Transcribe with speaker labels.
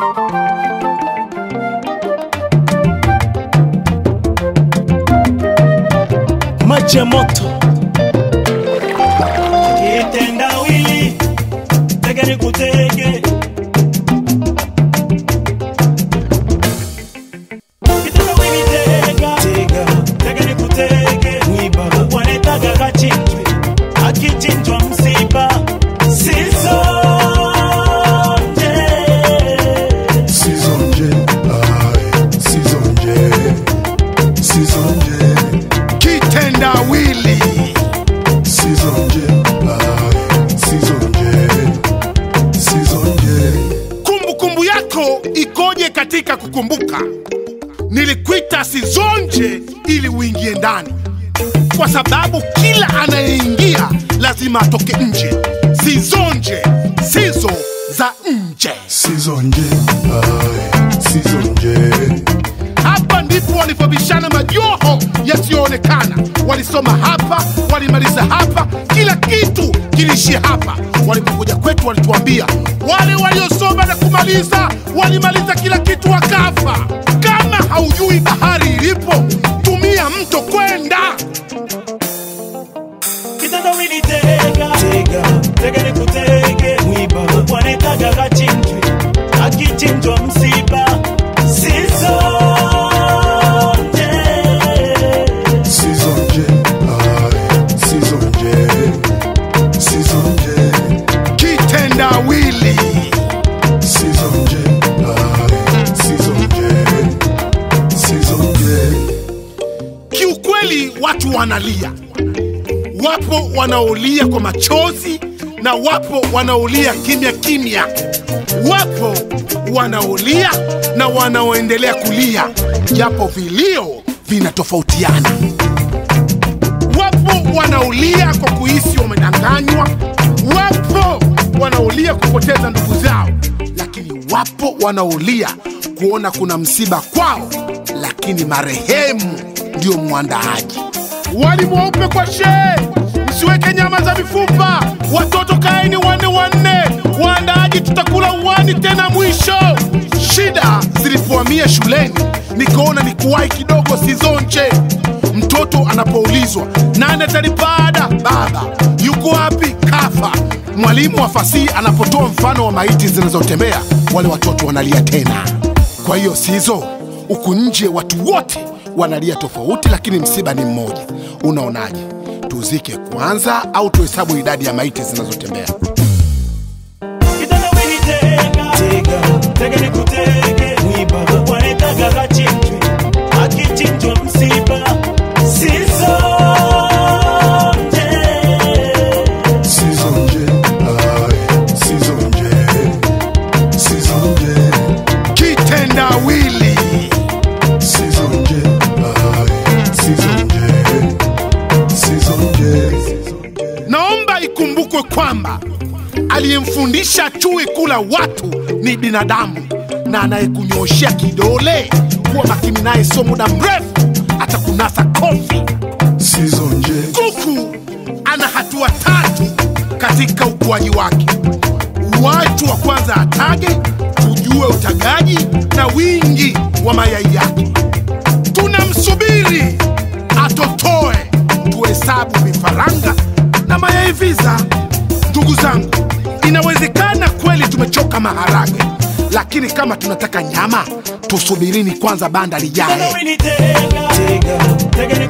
Speaker 1: maji ya moto
Speaker 2: kitendawili tege ni kutege kitendawili tega
Speaker 1: tega
Speaker 2: tege ni kutege
Speaker 1: mwiba
Speaker 2: wanetaga kachinjwe akichinjwa msiba sizonje
Speaker 3: Sizonje, ai, sizonje, sizonje,
Speaker 4: kitendawili
Speaker 3: sizonje, ai, sizonje, sizonje.
Speaker 4: kumbukumbu yako ikoje katika kukumbuka nilikuita sizonje ili uingie ndani kwa sababu kila anayeingia lazima atoke nje sizonje sizo za nje
Speaker 3: Sizonje, ai, sizonje,
Speaker 4: hapa ndipo walipobishana majoho yasiyoonekana walisoma hapa walimaliza hapa kila kitu kiliishia hapa walipokuja kwetu walituambia wale waliosoma na kumaliza walimaliza kila kitu wakafa kama haujui bahari ilipo tumia mto kwenda
Speaker 2: kitendawili tega
Speaker 1: tega
Speaker 2: tege ni kutege
Speaker 1: mwiba
Speaker 2: wanetaga kachinjwe akichinjwa msiba sizonje
Speaker 3: sizonje, ai, sizonje, sizonje,
Speaker 4: kitendawili
Speaker 3: sizonje, ai, sizonje, sizonje.
Speaker 4: kiukweli watu wanalia wapo wanaolia kwa machozi na wapo wanaolia kimya kimya wapo wanaolia na wanaoendelea kulia japo vilio vinatofautiana wapo wanaolia kwa kuhisi wamedanganywa wapo wanaolia kupoteza ndugu zao lakini wapo wanaolia kuona kuna msiba kwao lakini marehemu ndio mwandaaji wali mweupe kwa shee msiweke nyama za mifupa watoto kaeni wanne wanne waandaaji tutakula uwani tena mwisho shida zilipohamia shuleni nikaona ni kuwahi kidogo sizonje mtoto anapoulizwa nani atalipa ada baba yuko wapi kafa mwalimu wa fasihi anapotoa mfano wa maiti zinazotembea wale watoto wanalia tena kwa hiyo sizo huku nje watu wote wanalia tofauti lakini msiba ni mmoja unaonaje tuzike kwanza au tuhesabu idadi ya maiti zinazotembea
Speaker 2: kitendawili tega
Speaker 1: tega
Speaker 2: tege ni kutege
Speaker 1: mwiba
Speaker 2: wanetaga kachinjwe akichinjwa msiba sizonje
Speaker 3: Sizonje, ai, sizonje, sizonje,
Speaker 4: kitendawili
Speaker 3: sizonje, ai, sizonje, sizonje.
Speaker 4: naomba ikumbukwe kwamba aliyemfundisha chui kula watu ni binadamu na anayekunyoshea kidole kuwa makini naye sio muda mrefu atakunasa kofi
Speaker 3: Sizonje,
Speaker 4: kuku ana hatua tatu katika ukuaji wake watu wa kwanza atage ujue utagaji na wingi wa mayai yake tunamsubiri atotoe tuhesabu vifaranga na mayai visa ndugu zangu inawezekana kweli tumechoka maharage lakini kama tunataka nyama tusubirini kwanza banda lijae
Speaker 2: kitendawili tega
Speaker 1: tega
Speaker 2: tege ni